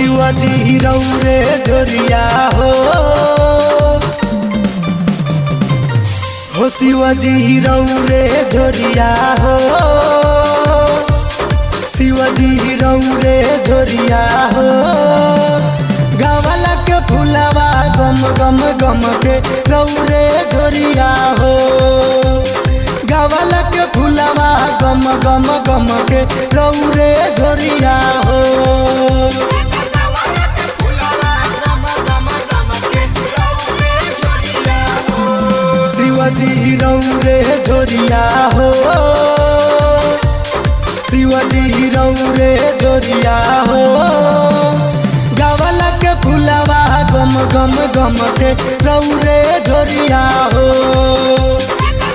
शिवाजी रौरे झोरिया हो हो शिवाजी रौरे झोरिया हो शिवाजी रौरे झोरिया हो गावला के फुलावा गम गम गम के रौरे झोरिया हो गावला के फुलावा गम गम गम के रौरे झोरिया हो शिवाजी रौरे झोरिया हो शिवाजी रौरे झोरिया हो गावला के फुलावा गम गम गम के रौरे झोरिया हो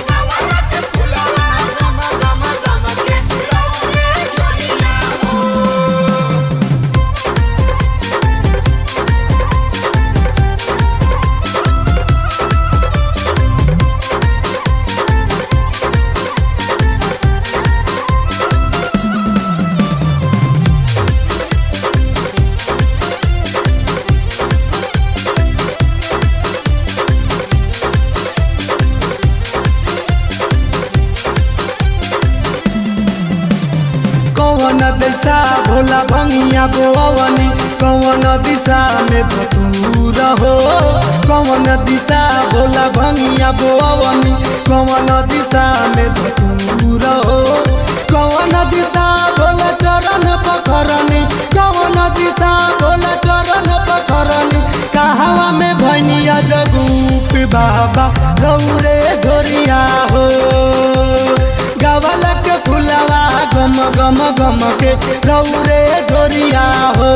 कौन दिशा भोला भंगिया बोवनी कौन दिशा में धतूर हो कौन दिशा भोला भंगिया बोवनी कौन दिशा में धतूर हो कौन दिशा भोला चरण पखरनी कौन दिशा भोला चरण पखरनी कहवा में भनिया जगूप बाबा रौरे झोरिया हो गवला के फुलवा गम गम गम के रौरे झोरिया हो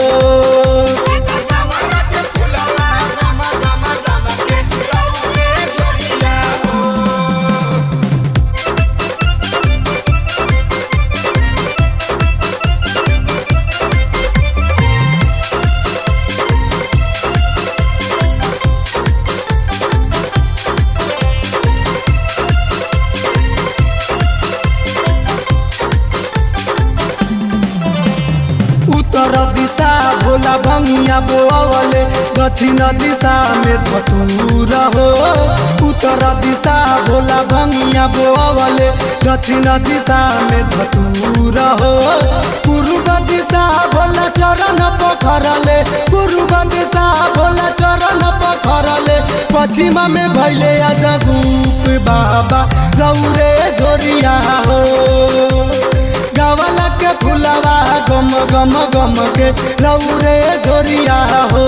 उत्तर दिशा भोला भंगिया बोवले दक्षिण दिशा में धतूर हो उत्तर दिशा भोला भंगिया बोवले दक्षिण दिशा में धतूर हो पूर्व दिशा भोला चरण पखरले पूर्व दिशा भोला चरण पखरले पश्चिम में भैले अजगूप बाबा रौरे झोरिया हो गावला के फुलवा गम गम गम के रौरे झोरिया हो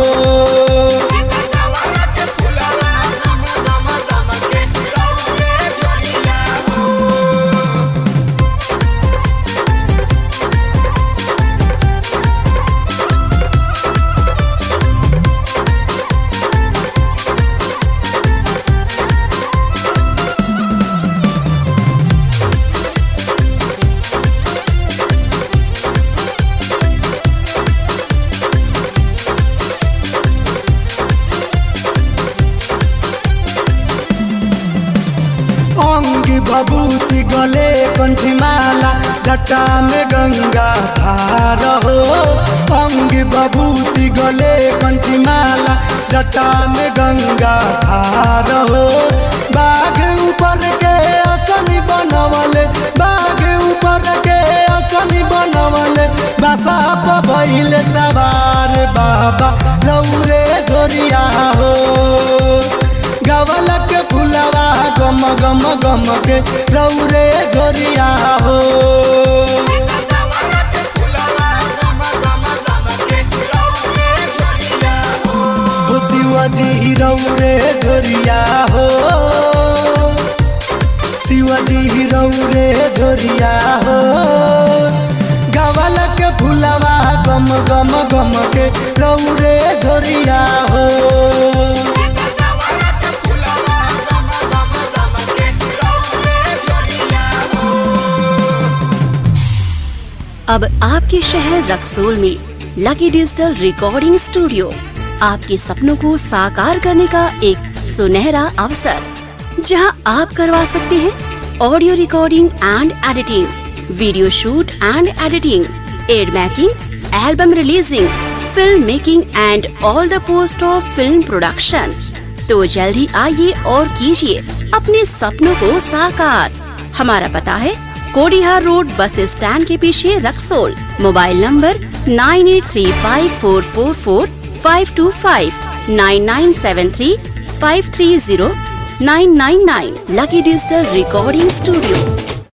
अंग भभूति गले कंठी माला जटा में गंगा धार हो अंग भभूति गले कंठी माला जटा में गंगा धार हो बाघ ऊपर के असनी बनवले बाघ ऊपर के असनी बनवले बसा भइले सवार बाबा रौरे झोरिया हो गवल के फुलवा गम गम गम के रौरे झोरिया हो हो शिवाजी रौरे झोरिया हो शिवाजी रौरे झोरिया हो गवल के फुलवा गम गम गम के रौरे झोरिया हो अब आपके शहर रक्सोल में लकी डिजिटल रिकॉर्डिंग स्टूडियो आपके सपनों को साकार करने का एक सुनहरा अवसर जहां आप करवा सकते हैं audio recording and editing video shoot and editing ad making album releasing film making and all the post of film production तो जल्द ही आइए और कीजिए अपने सपनों को साकार हमारा पता है कोडिहार रोड बस स्टैंड के पीछे Raxaul mobile number nine eight three five four four four five two five nine nine seven three five three zero nine nine nine lucky digital recording studio